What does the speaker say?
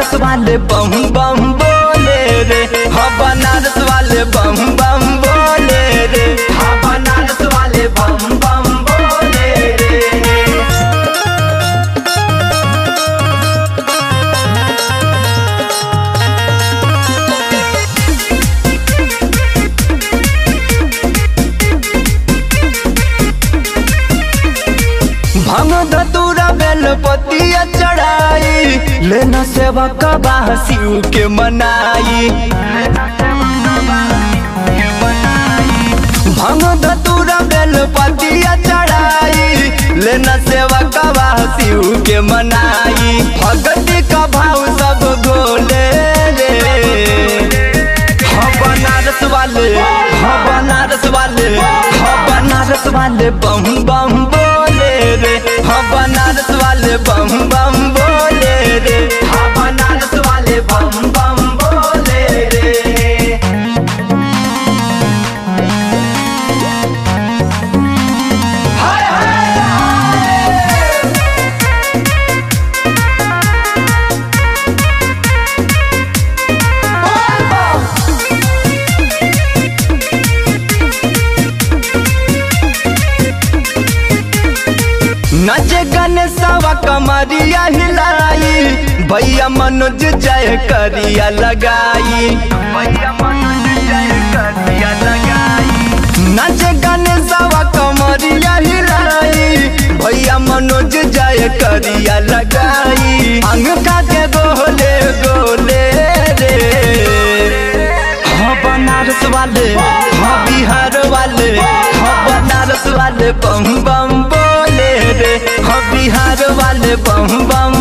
बनारस वाले बम बम बोले रे हाँ बनारस वाले बम बम बोले रे हाँ बनारस वाले बम बम बोले रे भंग धतूरा बेलपतिया चढ़ाई लेना सेवा कबा शिव के मनाई भंग धतूरा बेलपतिया चढ़ाई लेना सेवा कबा शिव के मनाई भगती का भाव सब गोले रे हाँ बनारस वाले हाँ बनारस वाले हाँ बनारस वाले बम बम बोले रे हाँ बनारस वाले बम बम बोले रे हाँ बनारस वाले बम बम बोले रे हाय हाय नचे गणेशवा कमरिया हिलाई भैया मनोज जय करिया लगाई भैया मनोज जय करिया लगाई नचे गणेशवा कमरिया हिलाई भैया मनोज जय करिया लगाई अंग का के गोले गोले रे हाँ बनारस वाले हाँ बिहार वाले हाँ बनारस वाले बम बम बोले रे हाँ बिहार वाले बम बम